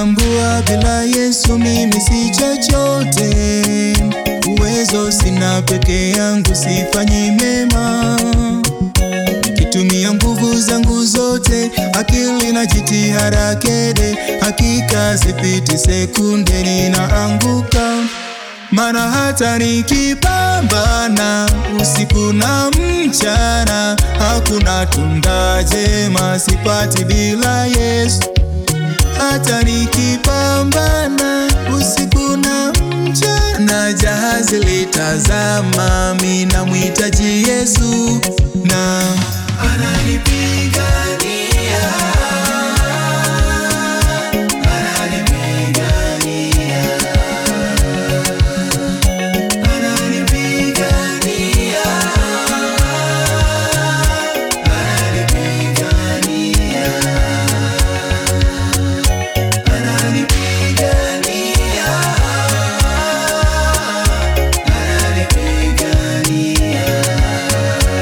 Natambua bila Yesu mimi si chochote, uwezo sina peke yangu, sifanyi mema. Nikitumia nguvu zangu zote, akili na jitihada kede, hakika sipiti sekunde ninaanguka. Mana hata nikipambana usiku na mchana, hakuna tunda jema sipati bila Yesu. Hata nikipambana usiku na mchana, jahazi litazama, mimi namhitaji Yesu na ananipigania, ananipigania, ananipigania, ananipigania, ananipigania, ananipigania.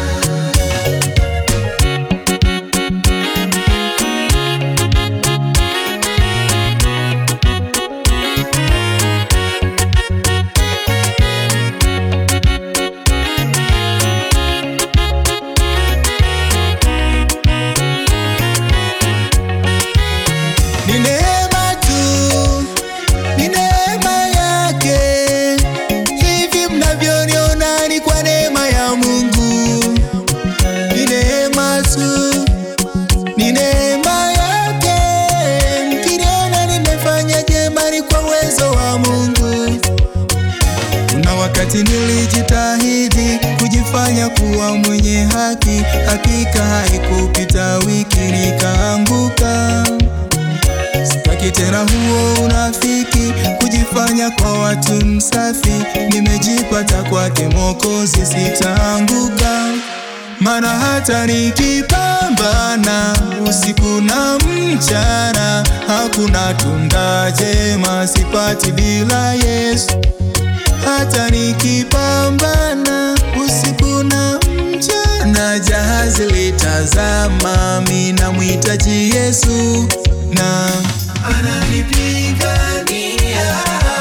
Ni neema tu, ni neema yake. Hivi mnavyoniona ni kwa neema ya Mungu. Ni neema tu, ni neema yake. Mkiniona nimefanya jema ni kwa uwezo wa Mungu. Kuna wakati nilijitahidi kujifanya kuwa mwenye haki, hakika haikupita wiki nikaanguka. Sitaki tena huo unafiki, kujifanya kwa watu msafi. Nimejipata kwake Mwokozi, sitaanguka. Mana hata nikipambana usiku na mchana, hakuna tunda jema sipati bila Yesu. Hata nikipambana usiku na mchana, jahazi litazama, mimi namhitaji Yesu na ananipigania,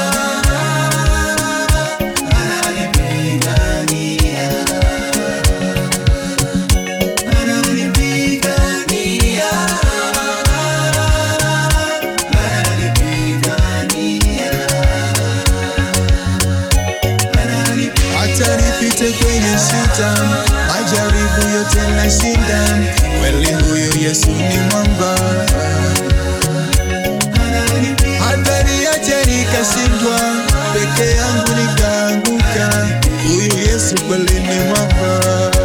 ananipigania, ananipigania, ananipigania hata nipite kwenye shida, majaribu yote nashinda. Kweli huyu Yesu ni mwamba, hata niache nikashindwa, peke yangu nikaanguka. Huyu Yesu kweli ni mwamba.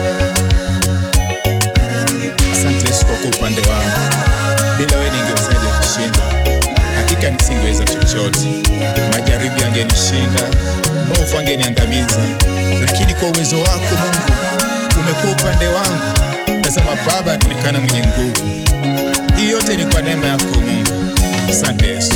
Asante Yesu kwa kuwa upande wangu. Bila wewe ningewezaje kushinda? Hakika nisingeweza chochote. Majaribu yangenishinda, maovu angeniangamiza, lakini kwa uwezo wako Mungu umekuwa upande wangu. Tazama Baba, anaonekana mwenye nguvu. Hii yote ni kwa neema yako Mungu. Asante Yesu.